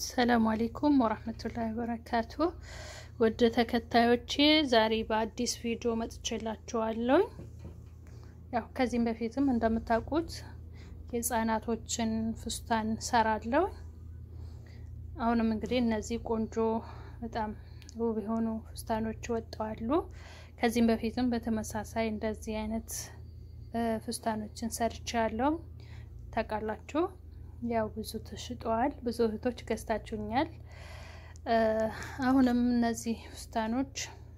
ሰላም አሌይኩም ወራህመቱላሂ ወበረካቱ። ውድ ተከታዮቼ ዛሬ በአዲስ ቪዲዮ መጥቼላችኋለሁ። ያው ከዚህም በፊትም እንደምታውቁት የህፃናቶችን ፍስታን ሰራለሁ። አሁንም እንግዲህ እነዚህ ቆንጆ በጣም ውብ የሆኑ ፍስታኖች ወጥተዋሉ። ከዚህም በፊትም በተመሳሳይ እንደዚህ አይነት ፍስታኖችን ሰርቼ ያለው ታውቃላችሁ። ያው ብዙ ተሽጠዋል። ብዙ እህቶች ገዝታችሁኛል። አሁንም እነዚህ ፍስታኖች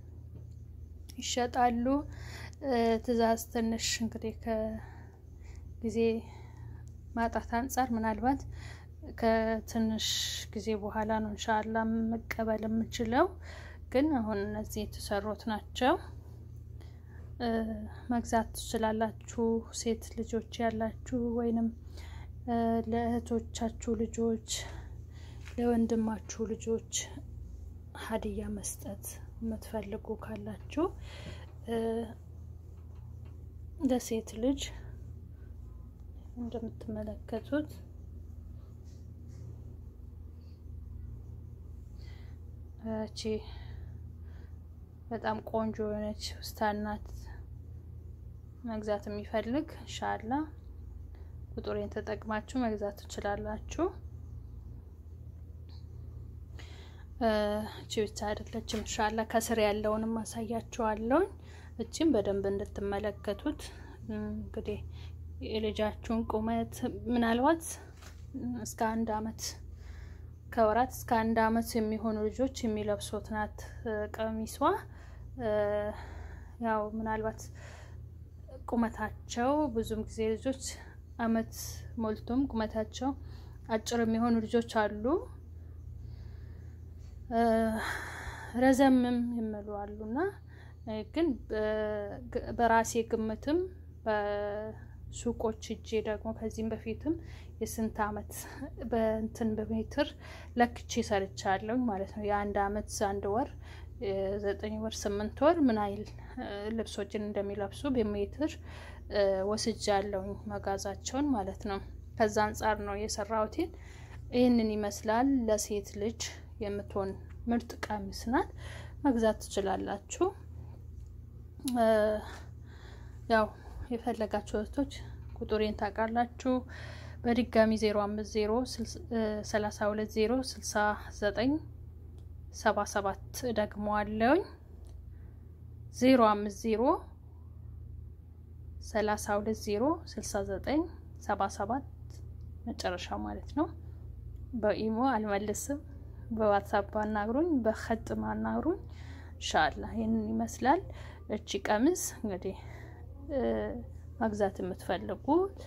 ይሸጣሉ። ትዕዛዝ ትንሽ እንግዲህ ከጊዜ ማጣት አንጻር ምናልባት ከትንሽ ጊዜ በኋላ ነው እንሻላ መቀበል የምችለው። ግን አሁን እነዚህ የተሰሩት ናቸው። መግዛት ትችላላችሁ። ሴት ልጆች ያላችሁ ወይንም ለእህቶቻችሁ ልጆች፣ ለወንድማችሁ ልጆች ሀዲያ መስጠት የምትፈልጉ ካላችሁ ለሴት ልጅ እንደምትመለከቱት እቺ በጣም ቆንጆ የሆነች ፍስታን ናት። መግዛት የሚፈልግ እንሻላ ቁጥሬን ተጠቅማችሁ መግዛት ትችላላችሁ። እቺ ብቻ አይደለችም። እንሻላ ከስር ያለውንም አሳያችኋለሁ። እቺም በደንብ እንድትመለከቱት እንግዲህ የልጃችሁን ቁመት ምናልባት እስከ አንድ አመት ከወራት እስከ አንድ አመት የሚሆኑ ልጆች የሚለብሱት ናት ቀሚሷ። ያው ምናልባት ቁመታቸው ብዙም ጊዜ ልጆች አመት ሞልቶም ቁመታቸው አጭር የሚሆኑ ልጆች አሉ። ረዘምም ይመሉ አሉና ግን በራሴ ግምትም በሱቆች እጄ ደግሞ ከዚህም በፊትም የስንት አመት በእንትን በሜትር ለክቼ ሰርቻለሁ ማለት ነው። የአንድ አመት አንድ ወር ዘጠኝ ወር ስምንት ወር ምን አይል ልብሶችን እንደሚለብሱ በሜትር ወስጃለሁኝ መጋዛቸውን ማለት ነው። ከዛ አንጻር ነው የሰራሁትን። ይህንን ይመስላል። ለሴት ልጅ የምትሆን ምርጥ ቀሚስ ናት። መግዛት ትችላላችሁ። ያው የፈለጋችሁ እህቶች ቁጥሬን ታውቃላችሁ። በድጋሚ ዜሮ አምስት ዜሮ ሰላሳ ሁለት ዜሮ ስልሳ ዘጠኝ ሰባ ሰባት ደግሞ አለውኝ ዜሮ አምስት ዜሮ ሰላሳ ሁለት ዜሮ ስልሳ ዘጠኝ ሰባ ሰባት መጨረሻ ማለት ነው። በኢሞ አልመልስም። በዋትሳፕ አናግሩኝ፣ በኸጥም አናግሩኝ። እንሻላ ይህንን ይመስላል። እቺ ቀሚስ እንግዲህ መግዛት የምትፈልጉ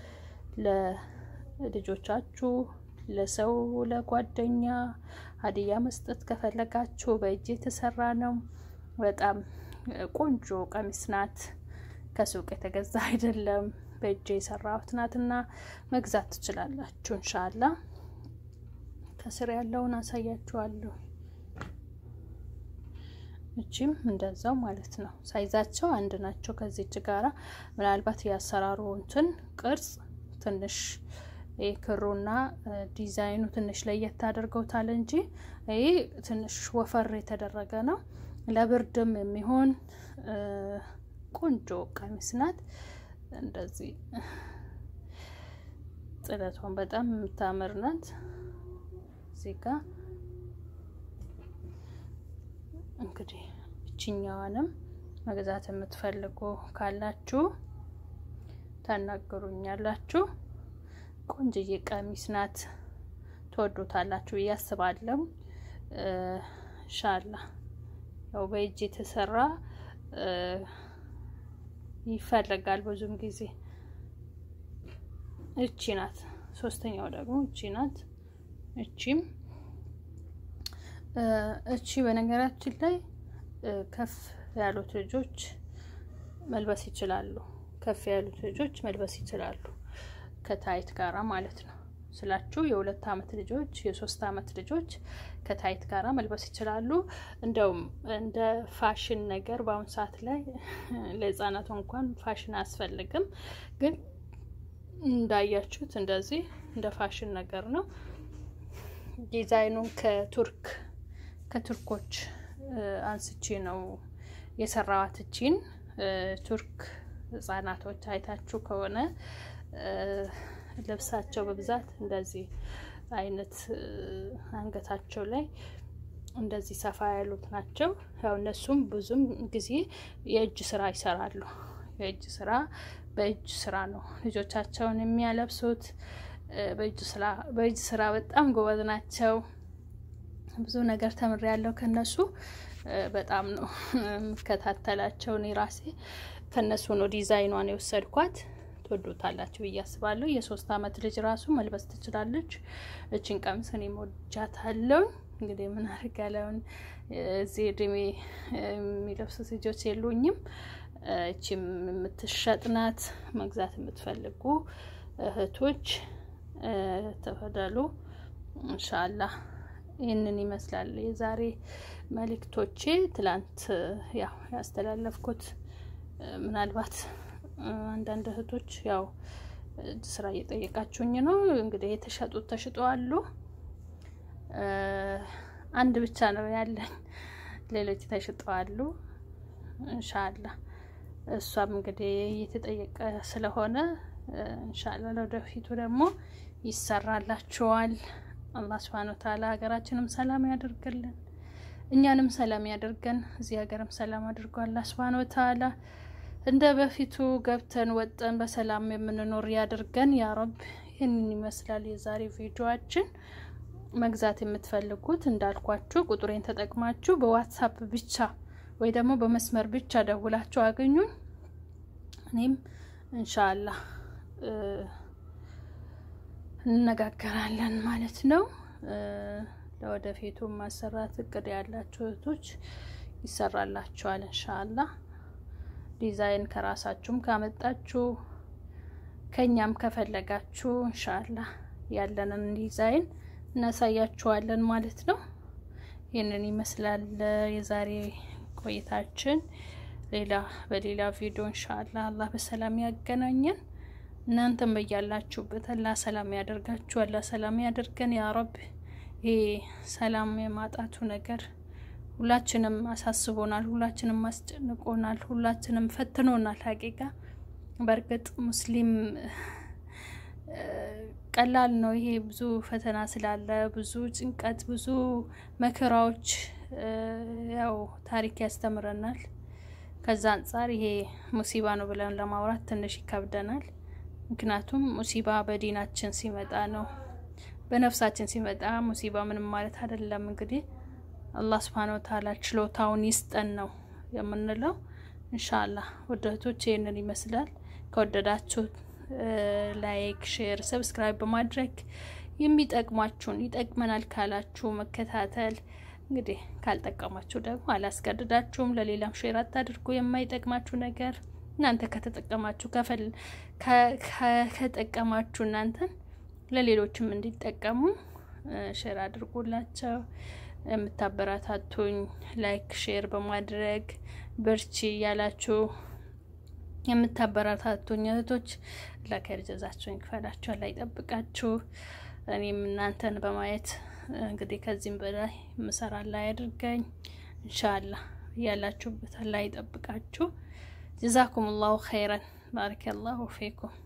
ለልጆቻችሁ፣ ለሰው፣ ለጓደኛ ሀዲያ መስጠት ከፈለጋችሁ በእጅ የተሰራ ነው። በጣም ቆንጆ ቀሚስ ናት። ከሱቅ የተገዛ አይደለም። በእጅ የሰራሁት ናትና መግዛት ትችላላችሁ። እንሻላ ከስር ያለውን አሳያችኋለሁ። እቺም እንደዛው ማለት ነው። ሳይዛቸው አንድ ናቸው ከዚች ጋራ ምናልባት የአሰራሩ እንትን ቅርጽ ትንሽ ክሩና ዲዛይኑ ትንሽ ለየት አድርገውታል እንጂ ይህ ትንሽ ወፈር የተደረገ ነው። ለብርድም የሚሆን ቆንጆ ቀሚስ ናት። እንደዚህ ጥለቷን በጣም የምታምር ናት። እዚህ ጋ እንግዲህ እችኛዋንም መግዛት የምትፈልጉ ካላችሁ ታናግሩኛላችሁ። ቆንጅዬ ቀሚስ ናት። ትወዱታላችሁ ብዬ አስባለሁ። ሻላ ያው በእጅ የተሰራ ይፈልጋል ብዙም ጊዜ። እቺ ናት። ሶስተኛው ደግሞ እቺ ናት። እቺም እቺ በነገራችን ላይ ከፍ ያሉት ልጆች መልበስ ይችላሉ። ከፍ ያሉት ልጆች መልበስ ይችላሉ ከታይት ጋራ ማለት ነው ስላችሁ የሁለት አመት ልጆች የሶስት አመት ልጆች ከታይት ጋራ መልበስ ይችላሉ። እንደውም እንደ ፋሽን ነገር በአሁኑ ሰዓት ላይ ለህፃናቱ እንኳን ፋሽን አያስፈልግም፣ ግን እንዳያችሁት እንደዚህ እንደ ፋሽን ነገር ነው። ዲዛይኑን ከቱርክ ከቱርኮች አንስቼ ነው የሰራዋት። እቺን ቱርክ ህጻናቶች አይታችሁ ከሆነ ልብሳቸው በብዛት እንደዚህ አይነት አንገታቸው ላይ እንደዚህ ሰፋ ያሉት ናቸው። ያው እነሱም ብዙም ጊዜ የእጅ ስራ ይሰራሉ። የእጅ ስራ በእጅ ስራ ነው ልጆቻቸውን የሚያለብሱት። በእጅ ስራ በጣም ጎበዝ ናቸው። ብዙ ነገር ተምሬያለሁ ከነሱ። በጣም ነው የምከታተላቸው። እኔ ራሴ ከነሱ ነው ዲዛይኗን የወሰድኳት። ትወዱታላችሁ ብዬ አስባለሁ። የሶስት አመት ልጅ ራሱ መልበስ ትችላለች። እችን ቀሚስ እኔ እወዳታለሁ። እንግዲህ ምን አድርጋለሁን እዚህ እድሜ የሚለብሱት ልጆች የሉኝም። እቺም የምትሸጥ ናት። መግዛት የምትፈልጉ እህቶች ተፈደሉ። እንሻላህ ይህንን ይመስላል የዛሬ መልእክቶቼ። ትላንት ያው ያስተላለፍኩት ምናልባት አንዳንድ እህቶች ያው ስራ እየጠየቃችሁኝ ነው። እንግዲህ የተሸጡት ተሽጠዋሉ። አንድ ብቻ ነው ያለኝ፣ ሌሎች ተሽጠዋሉ። እንሻላ እሷም እንግዲህ እየተጠየቀ ስለሆነ እንሻላ ለወደፊቱ ደግሞ ይሰራላችኋል። አላህ ስብሃነ ወተዓላ ሀገራችንም ሰላም ያደርግልን፣ እኛንም ሰላም ያደርገን፣ እዚህ ሀገርም ሰላም አድርጎ አላህ ስብሃነ ወተዓላ እንደ በፊቱ ገብተን ወጠን በሰላም የምንኖር ያድርገን ያ ረብ። ይህንን ይመስላል የዛሬ ቪዲዮአችን። መግዛት የምትፈልጉት እንዳልኳችሁ ቁጥሬን ተጠቅማችሁ በዋትሳፕ ብቻ ወይ ደግሞ በመስመር ብቻ ደውላችሁ አገኙኝ። እኔም እንሻላህ እንነጋገራለን ማለት ነው። ለወደፊቱ ማሰራት እቅድ ያላችሁ እህቶች ይሰራላችኋል እንሻላህ። ዲዛይን ከራሳችሁም ካመጣችሁ ከኛም ከፈለጋችሁ እንሻላህ ያለንን ዲዛይን እናሳያችኋለን ማለት ነው። ይህንን ይመስላል የዛሬ ቆይታችን። ሌላ በሌላ ቪዲዮ እንሻላህ አላህ በሰላም ያገናኘን። እናንተም በያላችሁበት አላህ ሰላም ያደርጋችሁ፣ አላህ ሰላም ያደርገን ያ ረብ። ይሄ ሰላም የማጣቱ ነገር ሁላችንም አሳስቦናል፣ ሁላችንም አስጨንቆናል፣ ሁላችንም ፈትኖናል። ሀቂቃ በእርግጥ ሙስሊም ቀላል ነው። ይሄ ብዙ ፈተና ስላለ ብዙ ጭንቀት፣ ብዙ መከራዎች ያው ታሪክ ያስተምረናል። ከዛ አንጻር ይሄ ሙሲባ ነው ብለን ለማውራት ትንሽ ይከብደናል። ምክንያቱም ሙሲባ በዲናችን ሲመጣ ነው፣ በነፍሳችን ሲመጣ ሙሲባ ምንም ማለት አይደለም። እንግዲህ አላህ ስብሃነ ወተዓላ ችሎታውን ይስጠን ነው የምንለው። እንሻላህ ውድ እህቶች ይህንን ይመስላል። ከወደዳችሁት ላይክ፣ ሼር፣ ሰብስክራይብ በማድረግ የሚጠቅሟችሁን ይጠቅመናል ካላችሁ መከታተል እንግዲህ ካልጠቀማችሁ ደግሞ አላስገድዳችሁም። ለሌላም ሼር አታድርጉ። የማይጠቅማችሁ ነገር እናንተ ከተጠቀማችሁ ከጠቀማችሁ እናንተን ለሌሎችም እንዲጠቀሙ ሼር አድርጉላቸው። የምታበረታቱኝ ላይክ ሼር በማድረግ በርቺ እያላችሁ የምታበረታቱኝ እህቶች ለከር ጀዛችሁን ይክፈላችሁ፣ አላህ ይጠብቃችሁ። እኔም እናንተን በማየት እንግዲህ ከዚህም በላይ ምሰራ ላይ ያድርገኝ። እንሻላህ ያላችሁበት አላህ ይጠብቃችሁ። ጀዛኩም ላሁ ኸይረን ባረከላሁ ፊኩም